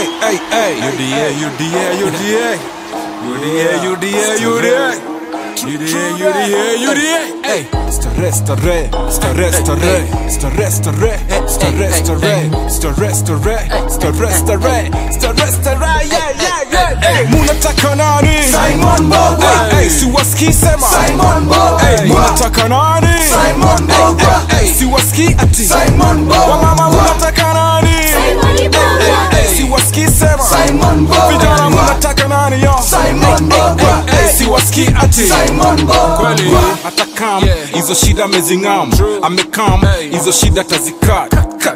Hey, hey, hey. UDA, UDA, UDA. UDA, UDA, UDA. UDA, UDA, UDA. Hey, stare, stare, stare, stare, stare, stare, stare, stare, stare, stare, stare, stare, stare, stare, yeah, yeah, yeah. Hey, munataka nani? Simon Mbogwa. Hey, hey, siwasikii sema. Simon Mbogwa. Hey, munataka nani? Simon Mbogwa. Hey, hey, siwasikii ati. Simon Mbogwa. Wamama munataka nani? Hey, hey, siwasikii sema. Simon Mbogwa. Vijana munataka nani yo? Simon Mbogwa. Hey, hey, siwasikii ati. Simon Mbogwa. kweli atakam hizo shida amezingam amekam hizo shida tazikat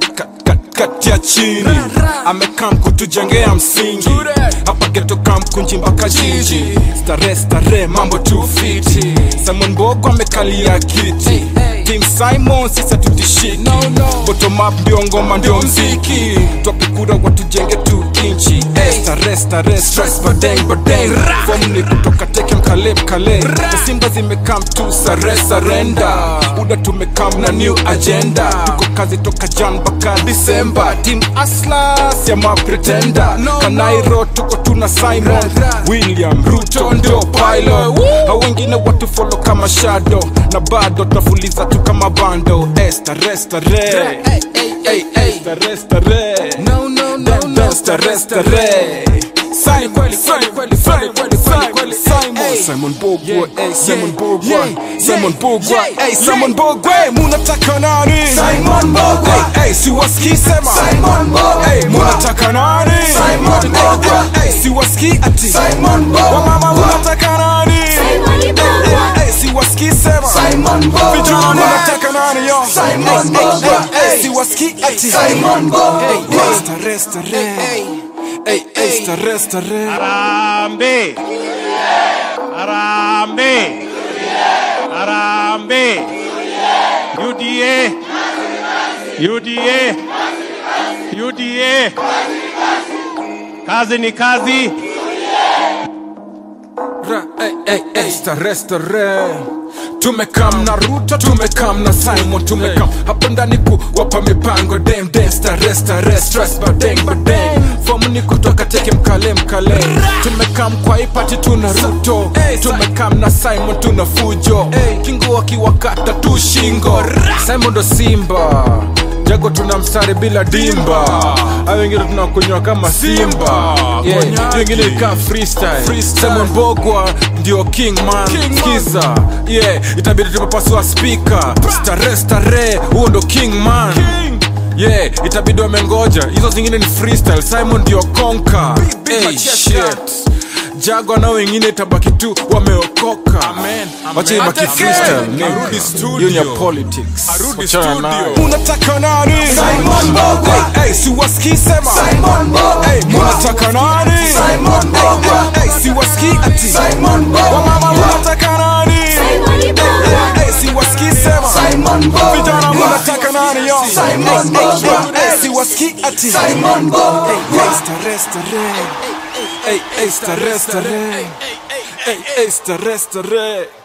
katia chini amekam kutujengea msingi hapa geto kam kunji mpaka jiji stare stare mambo tu fiti simon bogo amekalia kiti Team Simon sisa tutishiki bottom up ndio ngoma ndio mziki twapikura watujenge tu inchi Eh, stare stare stress badeng badeng form ni kutoka teke mkale mkale Na simba zimekam tu sare sarenda uda tumekam na new agenda tuko kazi toka jan mpaka disemba team aslas ya mapretenda kanairo tuko tuna simon william ruto ndio pilot hao wengine watu follow kama shadow na bado tunafuliza tu kama bando Eh, stare stare Hey, hey, stare stare Dem, dem, stare stare Simon, Simon, Simon, Simon, Simon, Simon Bogwa, hey, Simon Bogwa, Simon Bogwa, hey, Simon Bogwa, munataka nani? Simon Mbogwa. Hey, hey, siwasikii sema. Simon Mbogwa. Hey, munataka nani? Simon Mbogwa. Hey, hey, siwasikii ati. Simon Mbogwa. Wamama munataka nani? Hey, hey, siwasikii sema. Simon Mbogwa. Vijana munataka nani yo? Simon Mbogwa. Hey, hey, siwasikii ati. Simon Mbogwa. Hey, hey, stare, stare. Hey, hey, stare, stare. Harambe. Harambe. Harambe. UDA. UDA. UDA. Kazi ni kazi. Ra, hey, hey, hey, stare, stare. tumekam na ruto tumekam na simon tumekam hapo ndani kuwapa mipango dem dem stare stare stress badeng badeng fomu ni kutoka teke mkale mkale tumekam kwa ipati tuna ruto tumekam na simon tuna fujo kingo akiwakata tu shingo simon ndo simba jago tuna mstari bila dimba au wengine tunakunywa kama simba yeah. wengine ika freestyle Simon Bogwa ndio king man skiza yeah itabidi tumepasua speaker stare stare huo ndo king man yeah itabidi wamengoja hizo zingine ni freestyle simon ndio konka hey, shit jago na wengine itabaki tu wameokoka wacha ibaki freestyle nigga. hiyo ni ya politics Wachana nayo. unataka nani Simon Mbogwa. Hey, hey, siwasikii sema Simon Mbogwa. Hey, munataka nani Simon Mbogwa. Hey, siwasikii ati Simon Mbogwa. wamama munataka nani Hey, siwasikii sema Simon Mbogwa. vijana munataka nani yo Simon Mbogwa. Hey, siwasikii ati Simon Mbogwa. Hey, stare stare Hey, hey, stare stare Hey, hey, stare stare